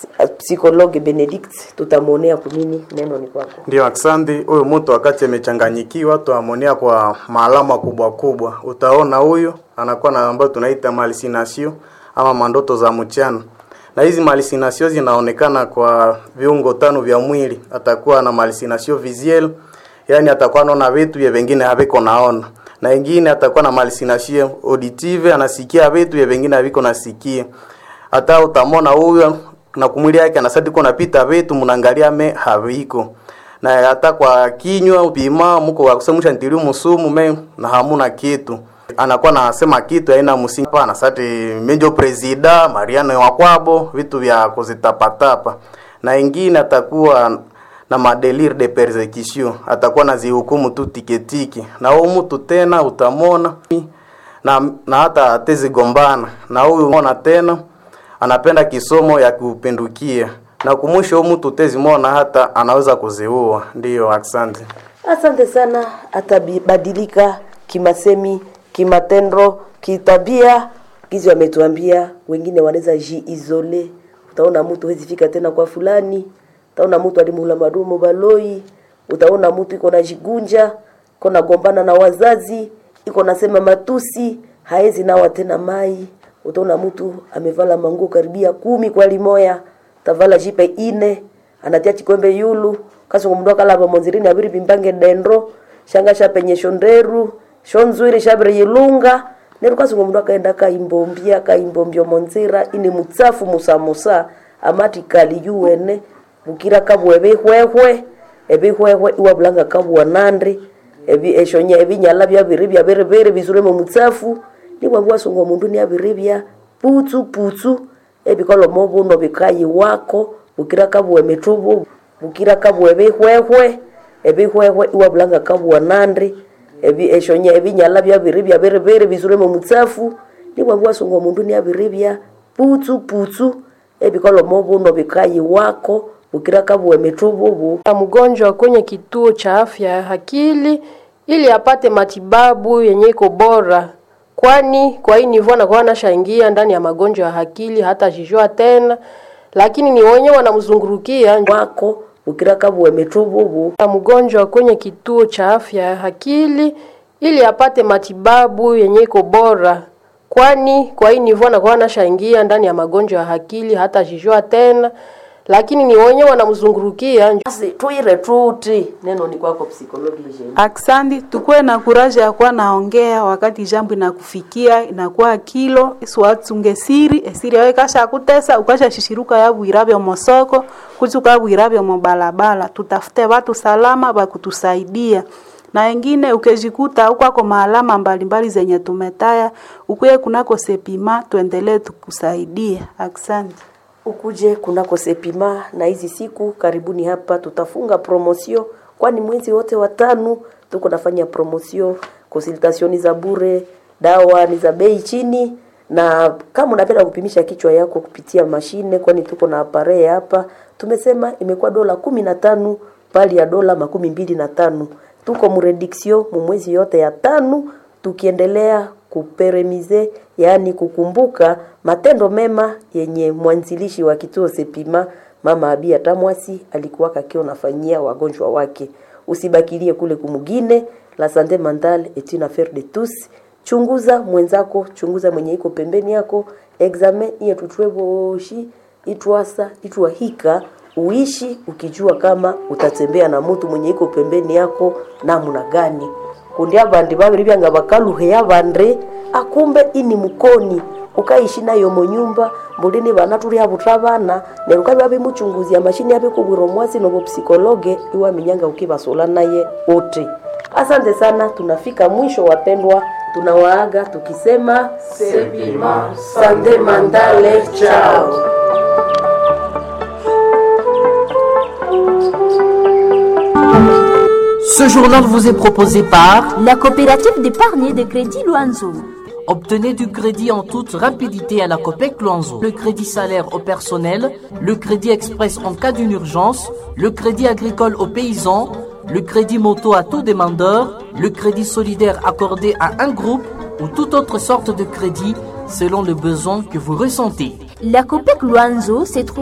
Psikologe Benedict tutamwonea kunini, neno ni kwako. Ndio, asante. Huyu mtu wakati amechanganyikiwa, tuamonia kwa maalama kubwa kubwa, utaona huyu anakuwa na ambayo tunaita hallucination ama mandoto za mchana, na hizi hallucination zinaonekana kwa viungo tano vya mwili. Atakuwa na hallucination visuelle, yani atakuwa anaona vitu vya vingine haviko naona, na ingine atakuwa na hallucination auditive, anasikia vitu vya vingine haviko nasikia. Hata utamona huyu na kumwili yake anasadi kuna pita vitu mnaangalia me haviko na hata kwa kinywa upima mko wa kusemusha ntili musumu me na hamuna kitu anakuwa nasema kitu aina msingi pana sati menjo presida Mariano wa kwabo vitu vya kuzitapatapa na ingine atakuwa na madelir de persecution atakuwa na zihukumu tu tiketiki na huyu mtu tena utamona na, na hata atezigombana na huyu mona tena anapenda kisomo ya kupindukia na kumwisho huyu mtu tezimona hata anaweza kuziua. Ndiyo, asante. Asante sana. Atabadilika kimasemi, kimatendo, kitabia. Gizi wametuambia wengine wanaweza jiizole. Utaona mtu hezi fika tena kwa fulani, utaona mtu alimula madumo baloi, utaona mtu iko na jigunja, iko na gombana na wazazi, iko nasema matusi, haezi nawa tena mai utaona mtu amevala manguo karibia kumi kwa limoya tavala jipe ine anatia chikwembe yulu kaso kumndu kalapa monzirini abiri pimbange dendro shanga shapenye shonderu shonzwiri shabire yilunga neru kaso kumndu akaenda kaimbombia kaimbombio monzira ini mutsafu musamusa amati kali yuwene bukira kabwe bihwehwe ebihwehwe iwabulanga kabwa nandi ebi eshonya ebinyala byabiri byabiri bizuremo mutsafu niwabwa songo mundu niabiribya putsu putsu ebikolo mobuno bikayi wako bukira kabwe mitubu bukira kabwe bihwehwe ebihwehwe iwabulanga kabwa nandi ebi eshonya ebinyala byabiribya biribiri bizuremo mutsafu niwabwa songo mundu niabiribya putsu putsu ebikolo mobuno bikayi wako bukira kabwe mitubu bu mgonjwa kwenye kituo cha afya ya akili ili apate matibabu yenye iko bora kwani kwa hii nivo anakuwa anashaingia ndani ya magonjwa ya akili hata jijua tena, lakini ni wenye wanamzungurukia wako ukira kabwe mitububu mgonjwa kwenye kituo cha afya ya akili ili apate matibabu yenye iko bora, kwani kwa hii nivo anakuwa anashaingia ndani ya magonjwa ya akili hata jijua tena, lakini ni wenye wanamzungurukia basi tuire tuti neno ni kwako psikologi jeni Aksandi, tukuwe na kuraja ya kuwa naongea wakati jambo inakufikia inakuwa kilo isiwatsunge siri esiri yawe kasha kutesa ukasha shishiruka yabwirabyo mosoko kuchuka yabwirabyo mobalabala tutafute watu salama bakutusaidia na wengine ukejikuta ukwako maalama mbalimbali zenye tumetaya ukuye kunako sepima tuendelee tukusaidia. Asante. ukuje kunako sepima na hizi siku karibuni hapa tutafunga promosio kwani mwezi wote watano tuko nafanya promosio konsultationi za bure dawa ni za bei chini na kama unapenda kupimisha kichwa yako kupitia mashine kwani tuko na apare hapa tumesema imekuwa dola kumi na tano pali ya dola makumi mbili na tano tuko murediksio mumwezi yote ya tano tukiendelea kuperemize yaani kukumbuka matendo mema yenye mwanzilishi wa kituo Sepima mama Abia Tamwasi alikuwa kakio nafanyia wagonjwa wake. Usibakilie kule kumugine la sante mentale est une affaire de tous. Chunguza mwenzako, chunguza mwenye iko pembeni yako, examen iye tutweboshi itwasa itwahika uishi ukijua kama utatembea na mtu mwenye iko pembeni yako namna gani kundi abandi babiri byanga bakaluhe yabandre akumbe ini mukoni ukaishi nayo mu nyumba mbulini bana tuli abutra bana neruka babi muchunguzi amashini yabe kubwiro mwasi nobo psikologe iwa minyanga ukibasola naye wote asante sana tunafika mwisho wapendwa tunawaaga tukisema Sepima, sande mandale chao Ce journal vous est proposé par La coopérative d'épargne et de crédit Loanzo. Obtenez du crédit en toute rapidité à la COPEC Luanzo. Le crédit salaire au personnel, le crédit express en cas d'une urgence, le crédit agricole aux paysans, le crédit moto à tout demandeur, le crédit solidaire accordé à un groupe ou toute autre sorte de crédit selon le besoin que vous ressentez. La COPEC Loanzo se trouve